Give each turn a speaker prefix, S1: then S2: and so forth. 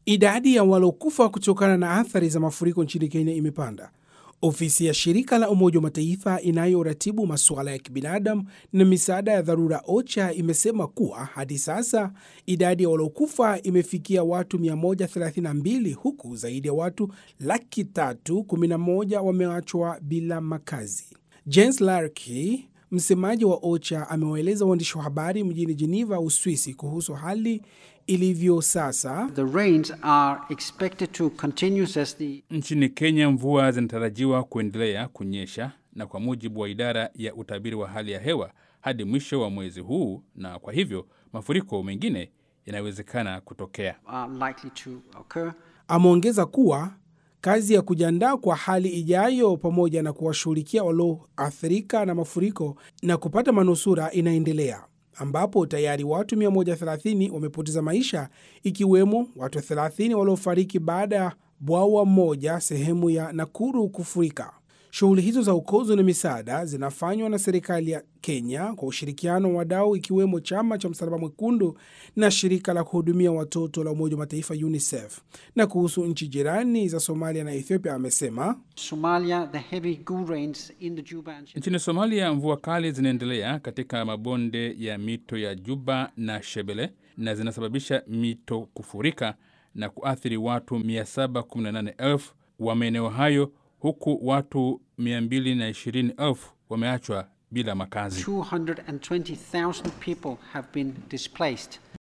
S1: Idadi ya waliokufa kutokana na athari za mafuriko nchini Kenya imepanda. Ofisi ya shirika la Umoja wa Mataifa inayoratibu masuala ya kibinadamu na misaada ya dharura OCHA imesema kuwa hadi sasa idadi ya waliokufa imefikia watu 132 huku zaidi ya watu laki tatu 11 wameachwa bila makazi. Jens Larky, msemaji wa OCHA, amewaeleza waandishi wa habari mjini Geneva, Uswisi, kuhusu hali ilivyo sasa.
S2: The rains are expected to continue as the
S3: Nchini Kenya mvua zinatarajiwa kuendelea kunyesha na kwa mujibu wa idara ya utabiri wa hali ya hewa hadi mwisho wa mwezi huu, na kwa hivyo mafuriko mengine yanawezekana kutokea.
S2: are likely to occur.
S1: Ameongeza kuwa kazi ya kujiandaa kwa hali ijayo pamoja na kuwashughulikia walioathirika na mafuriko na kupata manusura inaendelea ambapo tayari watu 130 wamepoteza maisha ikiwemo watu 30 waliofariki baada ya bwawa moja sehemu ya Nakuru kufurika. Shughuli hizo za ukozo na misaada zinafanywa na serikali ya Kenya kwa ushirikiano wa wadau ikiwemo chama cha Msalaba Mwekundu na shirika la kuhudumia watoto la Umoja wa Mataifa UNICEF. Na kuhusu nchi jirani za Somalia na Ethiopia amesema
S2: Somalia, the heavy goo rains in the Juba and
S3: Nchini Somalia, mvua kali zinaendelea katika mabonde ya mito ya Juba na Shebele na zinasababisha mito kufurika na kuathiri watu 718,000 wa maeneo hayo huku watu 220,000 wameachwa bila makazi.
S2: 220,000 people have been displaced.